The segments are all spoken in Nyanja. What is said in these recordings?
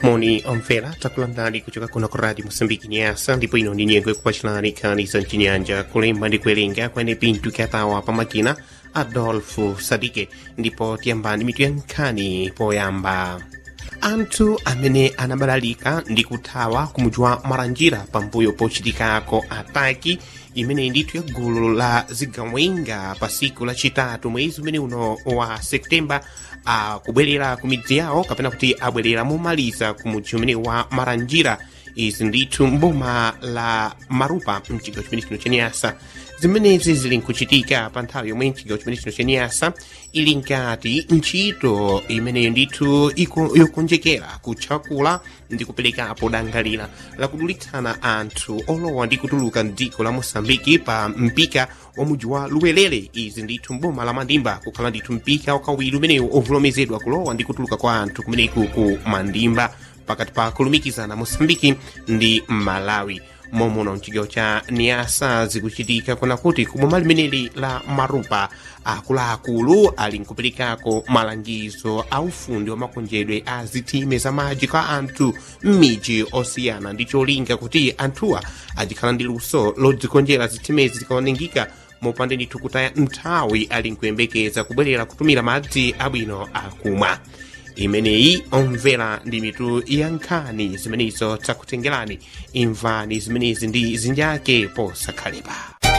moni omvera takulandirani kuchoka kuno ku radio moçambique nyasa ndipo ino ndi nyengo ikupatirani nkhani za mchinyanja kulemba ndi kuwerenga kwene pinto kyatawa pa makina adolfo sadike ndipo tiyambani mitu ya nkhani poyamba anthu amene anabalalika ndi kuthawa kumudzi wa maranjira pambuyo pochitikako ataki imene ndithu ya gulu la zigawenga pa siku lachitatu mwezi umene uno wa septemba akubwerera ku midzi yawo kapena kuti abwerera momaliza ku mudzi umene wa maranjira izi ndithu mboma la marupa mchigawo chimene chino chenyasa zimenezi zili nkuchitika pa nthawi yomwe mchigawo chimene chino chenyasa ili nkati ntchito imeneyo ndithu yokonjekera kutchakula ndi kuperekapo dangalira lakudulitsana anthu olowa ndi kutuluka mdziko la moçambike pa mpika wa mudzi wa luwelele izi ndithu mboma la mandimba kukhala ndithu mpika wakawiri umenewu ovulomezedwa kulowa ndi kutuluka kwa anthu kumeneku ku mandimba pakati pa kulumikizana moçambike ndi malawi momuno mchigawo cha niasa zikuchitika kuna kuti kuboma limeneli la marupa akuluakulu ali nkuperekako malangizo a ufundi wa makonjedwe a zitime za madzi kwa anthu m'midzi osiyana ndi cholinga kuti anthuwa adikhala ndi luso lodzikonjera zitimezi zikaonengeka mopanda ndithu kutaya nthawi ali nkuyembekeza kubwerera kutumira madzi abwino akumwa imeneyi omvera ndi mitu ya nkhani zimenezo takutengerani imvani zimenezi ndi zinjake posakhalepa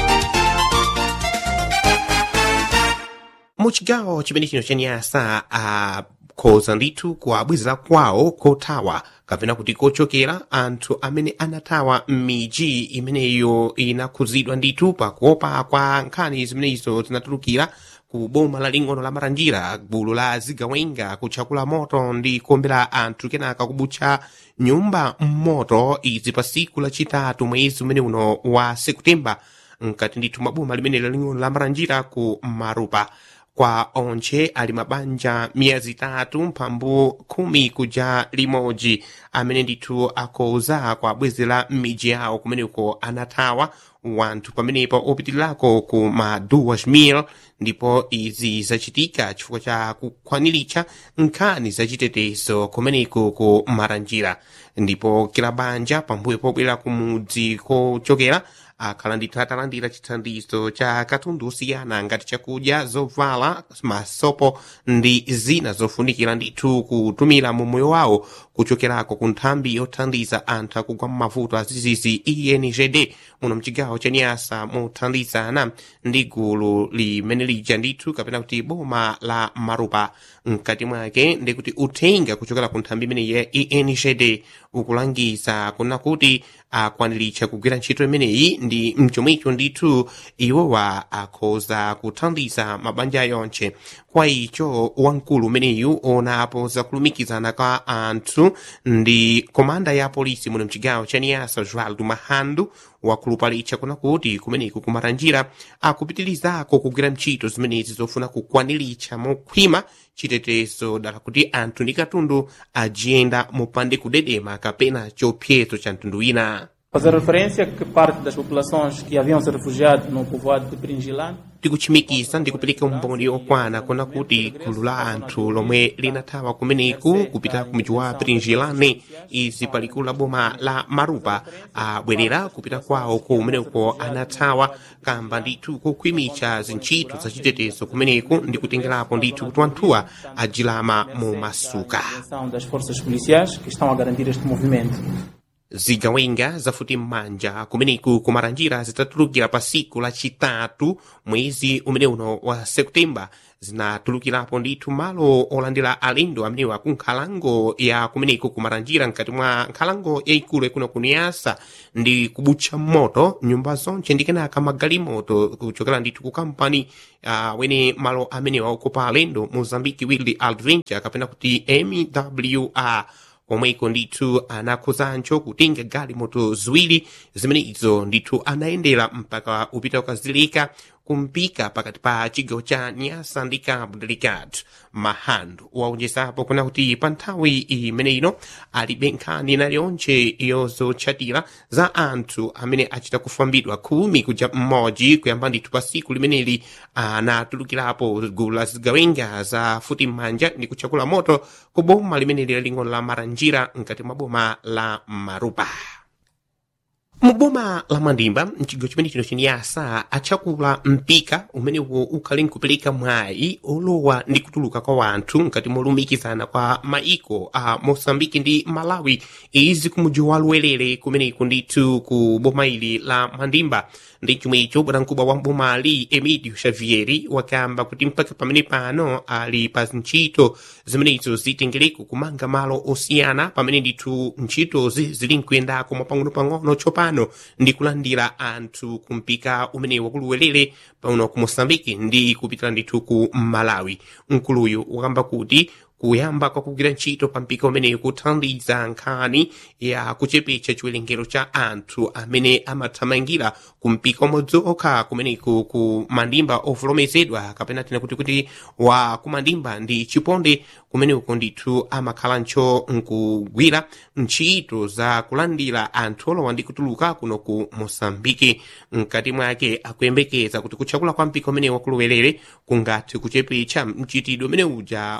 mu chigawo chimene chino chenyasa akhoza ndithu kuabwezera kwawo kothawa kapena kuti kochokera anthu amene anathawa m'midzi imeneyo inakhuzidwa ndithu pakuopa kwa nkhani zimenezo zinatulukira ku boma laling'ono la maranjira gulu la zigawenga kutchakula moto ndi kuombera anthu kenaka kubutcha nyumba mmoto izi pa siku lachitatu mwezi umene uno wa septemba mkati ndithu mwa boma limene laling'ono la maranjira ku marupa kwa onche ali mabanja miyezi itatu mphambu khumi kuja limodzi amene ndithu akhoza kuabwezera m'midzi yawo kumeneko anathawa wanthu pamenepo opitirirako ku ma duas mil ndipo izi zachitika chifukwa cha kukwaniritsa nkhani zachitetezo kumeneko ku maranjira ndipo kila banja pambuyo pobwera ku mudzi kochokera akhala ndithu atalandira chithandizo cha katundu osiyana ngati chakudya zovala masopo ndi zina zofunikira ndithu kutumira mu moyo wawo kuchokerako ku nthambi yothandiza anthu akugwa m'mavuto azizizi engd muno mchigawo cha niasa mothandizana ndi gulu limene lija ndithu kapena kuti boma la marupa mkati mwake ndikuti uthenga kuchokera ku nthambi imene ya engd ukulangiza kuna kuti akwaniritsa kugwira ntchito imeneyi ndi mchomwecho ndithu iwowa akhoza kuthandiza mabanja yonche kwa icho wamkulu umeneyu onapo zakulumikizana kwa anthu ndi komanda ya polisi muno mchigawo cha niasa joaldo mahandu wakhulupalitsa kuna kuti kumeneku kumaranjira akupitirizako kugwira ntchito zimenezi zofuna kukwaniritsa mokhwima chitetezo dala kuti anthu ndi katundu ajiyenda mopande kudedema kapena chiopsezo cha mtundu wina Fazer referência que parte das populações que haviam se refugiado no povoado de Pringilano tikuchimikiza ndi kupereka umboni okwana kona kuti gulu la anthu lomwe linathawa kumeneku kupita ku mji wa pringilane izi palikulu la boma la marupa abwerera kupita kwawo kumeneko anathawa kamba ndithu kokhwimitsa zintchito zachitetezo kumeneku ndi kutengerapo ndithu kuti anthuwa ajilama mu masuka das forças policiais que estão a garantir este movimento. zigawenga zafuti m'manja kumeneku kumaranjira zitatulukira pa siku lachitatu mwezi umene uno wa septemba zinatulukirapo ndithu malo olandira alendo amenewa ku nkhalango ya kumeneku kumaranjira mkati mwa nkhalango yayikulu yakuno kuniyasa ndi kubutcha moto nyumba zonche ndi kenaka magalimoto kuchokera ndithu ku kampani uh, wene malo amenewa okopa alendo mozambique wild adventure kapena kuti mwr omweko ndithu anakhuzancho kutenga galimoto ziwiri zimene izo ndithu anayendera mpaka upita ukazileka kumpika pakati pa chigawo cha nyasa ndi cabo delgado mahando waonjezapo kuna kuti pa nthawi imene ino alibe nkhani naliyonse yozotchatira za anthu amene achita kufambidwa khumi kuja mmodzi kuyamba ndithu pa siku limeneli anatulukirapo gulu la zigawenga za futi m'manja ndi kutchakula moto ku boma limeneli laling'ono la maranjira mkati mwa boma la marupa muboma la mandimba mchigawo chimene chino chiniyasa atchakula mpika umenewo ukhali nkupeleka mwayi olowa ndi kutuluka kwa wanthu mkati molumikizana kwa maiko a mosambiki ndi malawi izi kumuji wa luwelere kumeneku ndithu ku boma ili la mandimba ndi chomwecho bwanamkubwa wa mbomali emidio xavieri wakamba kuti mpaka pamene pano ali pa ntchito zimenezo zitengereko kumanga malo osiyana pamene ndithu ntchitozi zili nkuyendako mwapang'ono-pang'ono tsopano ndi kulandira anthu kumpika umenewo kuluwelere pano ku mosambiki ndi kupitira ndithu ku malawi mkuluyu wakamba kuti kuyamba kwa kugwira ntchito pa mpika umeneyo kuthandiza nkhani ya kuchepetsa chiwerengero cha anthu amene amathamangira ku mpika umodzi okha kumeneku ku mandimba ovolomezedwa kapena tina kuti kuti wa ku mandimba ndi chiponde kumeneko ndithu amakhala ncho nkugwira ntchito za kulandira anthu olowa ndi kutuluka kuno ku mosambiki mkati mwake akuyembekeza kuti kutchakula kwa mpika umenewo kuluwelere kungathe kuchepetsa mchitidwe umene uja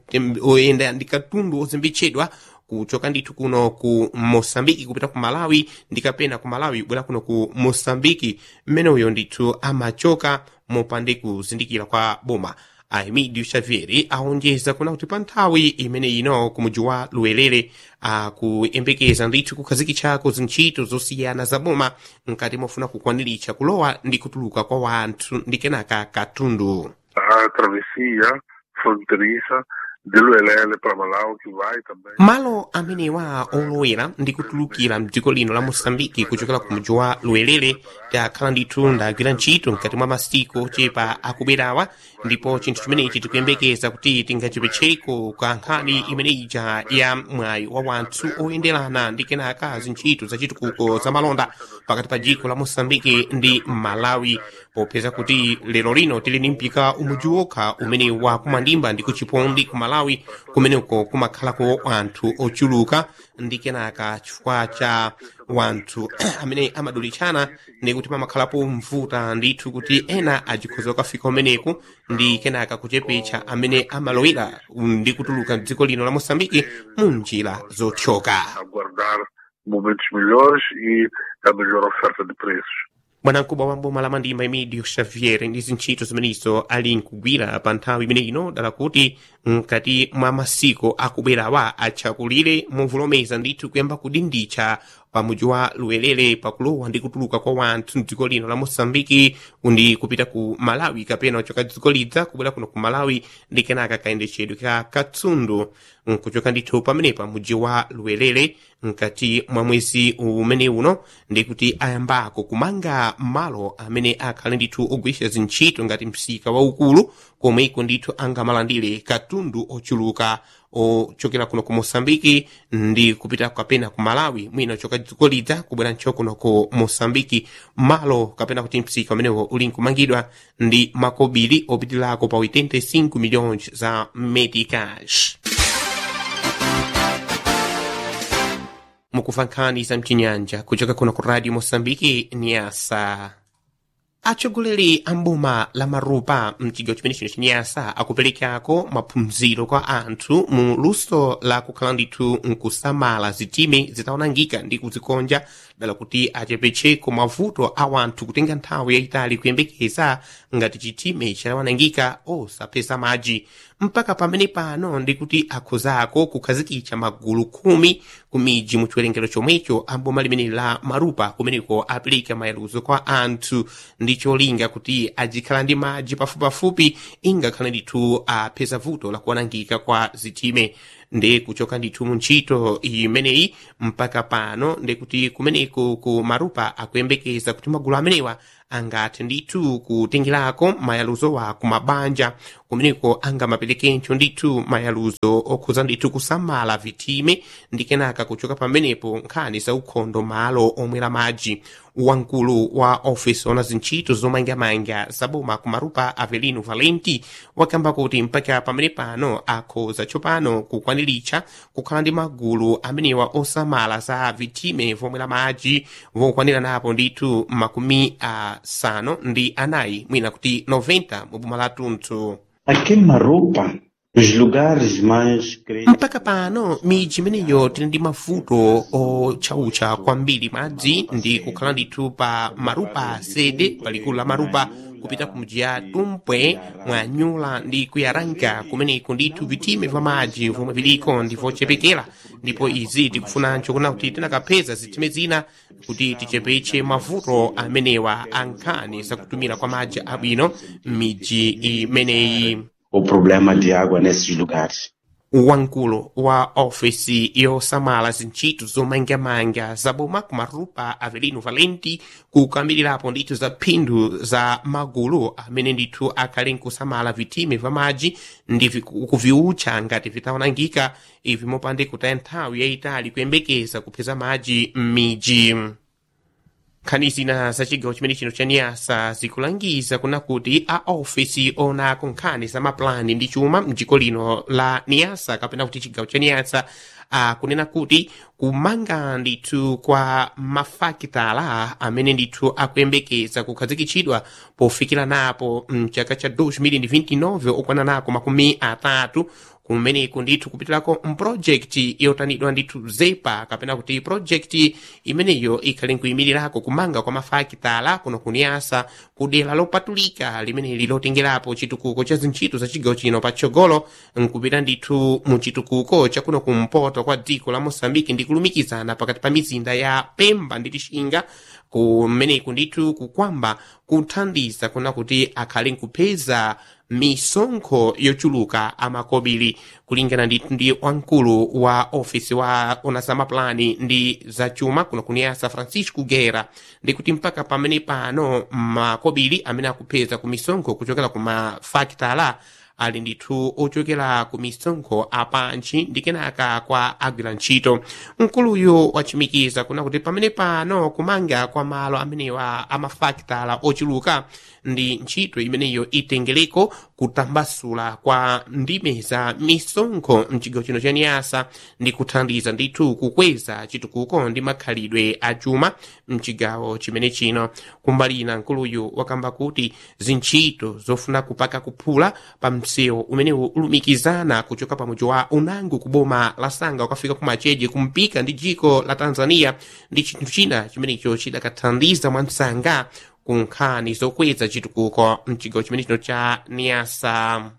oyenda ndi katundu ozimbitchedwa kuchoka ndithu kuno ku mosambiki kupita ku malawi ndi kapena ku malawi kubwera kuno ku mosambiki mmene uyo ndithu amachoka mopande kuzindikira kwa boma aemidio xavieri aonjeza kuna kuti pa nthawi imene ino kumuji wa luwelere akuyembekeza ndithu kukhazikitchako zintchito zosiyana za boma mkati mofuna kukwaniritsa kulowa ndi kutuluka kwa wanthu ndi kenaka katundu a travessia fronteiriça de Luelele para Malau que vai também malo amenewa olowera ndi kutulukira mdziko lino la mosambiki kuchokera ku mudzi wa luwelere takhala ndithu ndagwira ntchito mkati mwa masiku ochepa akubwerawa ndipo chinthu chimenechi tikuyembekeza kuti tingachepetcheko ka nkhani imene ija ya mwayi wa wanthu oyenderana ndi kenaka zintchito zachitukuko za malonda pakati pa dziko la mosambiki ndi malawi popeza kuti lero lino tili ni mpika umudzi wokha umene wakumandimba ndi kuchipondi ku malawi kumeneko kumakhalako anthu ochuluka ndi kenaka chifukwa cha wanthu amene amadulitchana ndi kuti pamakhalapo mvuta ndithu kuti ena ajikhoza kukafika umeneku ndi kenaka kuchepetsa amene amalowera ndi kutuluka mdziko lino la mosambiki mu njira zothyoka aguardar momentos melhores e a melhor oferta de preços. bwanamkubwa wa mboma la mandimba emidio xavier ndi zintchito zimenezo ali nkugwira pa nthawi imene ino dala kuti mkati mwa masiku akubwerawa atchakulire movulomeza ndithu kuyamba kudinditcha pamudzi wa luwelere pakulowa ndi kutuluka kwa wanthu mdziko lino la mosambiki ndi kupita ku malawi kapena kuchoka dziko lidza kubwera kuno ku malawi ndi kenaka kayendetchedwe ka katsundu nkuchoka ndithu pamenepa mudzi wa luwelere mkati mwa mwezi umene uno ndi kuti ayambako kumanga malo amene akhale ndithu ogwiritsa zintchito ngati msika waukulu komweko ndithu angamalandire katundu ochuluka ochokera kuno ku mosambiki ndi kupita kapena ku malawi mwina ochoka dziko lidza kubwera ncho kuno ku mosambiki malo kapena kuti msika umenewo uli nkumangidwa ndi makobiri opitirako pa 85 milhões za meticais mukuva nkhani za mchinyanja kuchoka kuno ku radio mosambiki niasa atsogoleri a mboma la marupa mchigawo chimene chino chinyasa akuperekako maphunziro kwa anthu mu luso la kukhala ndithu nkusamala zitime zitaonangika ndi kuzikonja dala kuti achepetcheko mavuto a wanthu kutenga nthawi yayitali kuyembekeza ngati chitime chitaonangika osapeza madzi mpaka pamene pano ndi kuti akhozako kukhazikitsa magulu khumi ku midzi mu chiwerengero chomwecho a mboma limene la marupa kumeneko apereka mayaluzo kwa anthu ndi cholinga kuti ajikhala ndi madzi pafupipafupi ingakhale ndithu apeza vuto la kuonangika kwa zitime ndi kuchoka ndithu mu ntchito imeneyi mpaka pano ndi kuti kumeneko ku marupa akuyembekeza kuti magulu amenewa angathe ndithu kutengerako mayaluzowa ku mabanja kumeneko angamaperekenso ndithu mayaluzo okhuza ndithu kusamala vitime ndi kenaka kuchoka pamenepo nkhani za ukhondo malo omwera madzi wankulu wa ofisi ona zintchito zomangamanga zaboma kumarupa avelino valenti wakamba kuti mpaka pamene pano akhoza tsopano kukwaniritsa kukhala ndi magulu amenewa osamala za vitime vomwe la madzi vokwanira napo ndithu makumi asanu ndi anayi mwina kuti 90 mu boma la tunthu Aqui em Marupa, os lugares mais críticos. mpaka pano midzi imeneyo tili ndi mavuto otchautcha kwambiri madzi ndi kukhala ndithu pa marupa sede palikulu la marupa kupita ku mji ya tumpwe mwanyula ndi kuyaranka kumeneko ndithu vitime vya madzi vomwe viliko ndi vochepekera ndipo izi tikufunancho kuna kuti tinakapeza zitime zina kuti tichepetse mavuto amenewa ankhani zakutumira kwa madzi abwino m'midzi imeneyi O problema de água nesses lugares. wankulu wa ofisi yosamala zintchito zomangamanga zaboma kumarupa avelino valenti kukambilirapo ndithu za phindu za magulu amene ndithu akhale nkusamala vitime va madzi ndi viku- kuviutcha ngati vitaonangika ivi mopande kutaya nthawi yayitali kuyembekeza kupeza madzi m'midzi nkhani zina za chigawo chimene chino cha niyasa zikulangiza kuna kuti a ofisi onako nkhani za maplani ndi chuma mdziko lino la niyasa kapena kuti chigawo cha niyasa akunena kuti kumanga ndithu kwa mafakitala amene ndithu akuyembekeza kukhazikitsidwa pofikira napo mchaka cha 2029 okwana nako makumi atatu kumeneko ndithu kupitirako mprojekti yotanidwa ndithu zepa kapena kuti projekti imeneyo ikhale nkuyimirirako kumanga kwa mafakitala kuno kuniyasa kudera lopatulika limeneli lotengerapo chitukuko cha zintchito za chigawo chino patsogolo nkupita ndithu mu chitukuko chakuno kumpoto kwa dziko la mosambiki ndi kulumikizana pakati pa mizinda ya pemba ndi lixinga kumeneko ndithu kukwamba kuthandiza kuna kuti akhale nkupeza misonkho yochuluka amakobiri kulingana ndithu ndi wamkulu wa ofisi wa ona za maplani ndi zachuma kuno kuniyasa francisco guerra ndikuti mpaka pamene pano makobiri amene akupeza ku misonkho kuchokera ku mafakitala ali ndithu ochokera ku misonkho apantchi ndi kenaka kwa agwira ntchito mkuluyu wachimikiza kuna kuti pamene pano kumanga kwa malo amenewa amafakitala ochuluka ndi ntchito imeneyo itengereko kutambasula kwa ndime za misonkho mchigawo chino cha niyasa ndi kuthandiza ndithu kukweza chitukuko ndi makhalidwe a chuma mchigawo chimene chino kumbali ina mkuluyu wakamba kuti zintchito zofuna kupaka kuphula pa msewu umenewu ulumikizana kuchoka pa muji wa unango ku boma la sanga ukafika ku macheje kumpika ndi dziko la tanzania ndi chinthu china chimenecho chidakathandiza mwansanga ku nkhani zokweza chitukuko mchigawo chimene chino cha niyasa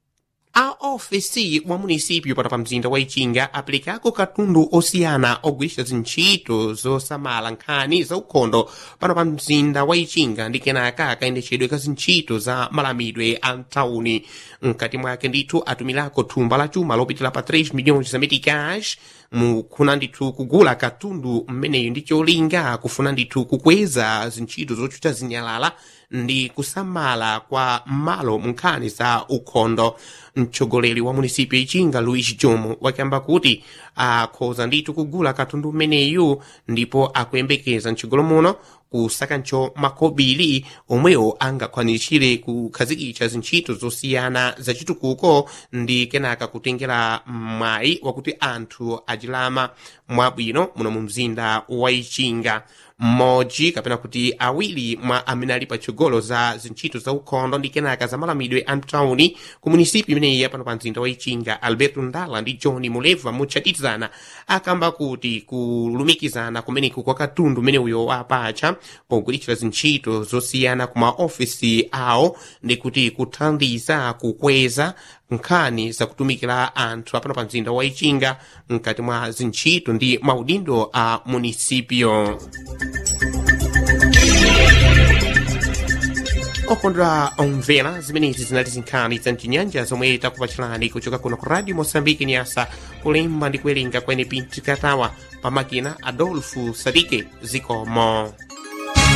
a ofisi wa munisipyu pano pa mzinda wa ichinga aperekako katundu osiyana ogwiritsa zintchito zosamala nkhani za ukhondo pano pa mzinda wa ichinga ndi kenaka kayendetsedwe ka zintchito za malamidwe a mtauni mkati mwake ndithu atumirako thumba la chuma lopitira pa 3 milhões za meticais mukufuna ndithu kugula katundu mmeneyu ndi cholinga kufuna ndithu kukweza zintchito zochucha zinyalala ndi kusamala kwa malo munkhani za ukhondo mtsogoleri wa munisipyo ichinga luis jomo wakamba kuti akhoza ndithu kugula katundu mmeneyu ndipo akuyembekeza mtsogolo muno kusakancho makobiri omwewo angakwanirishire kukhazikitsa zintchito zosiyana zachitukuko ndi kenaka kutengera mwayi wakuti anthu achilama mwabwino muno mu mzinda wa ichinga mmodzi kapena kuti awiri mwa amene ali patsogolo za zintchito za ukhondo ndi kenaka za malamidwe a mtauni ku munisipi imeneyi yapano pa mzinda wa ichinga alberto ndala ndi john muleva mutchatizana akamba kuti kulumikizana kumeneku kwa katundu umene uyo wapacha pogwiritsa zintchito zosiyana ku maofisi awo ndi kuti kuthandiza kukweza nkhani zakutumikira anthu apano pa mzinda wa ichinga mkati mwa zintchito ndi maudindo a munisipyo okondwa omvera zimenezi zinali zinkhani za mchinyanja zomwe takupachirani kuchoka kuno ku radio mosambiki nyasa kulemba ndi kuwerenga kwene pinti katawa pamakina adolfu sadike zikomo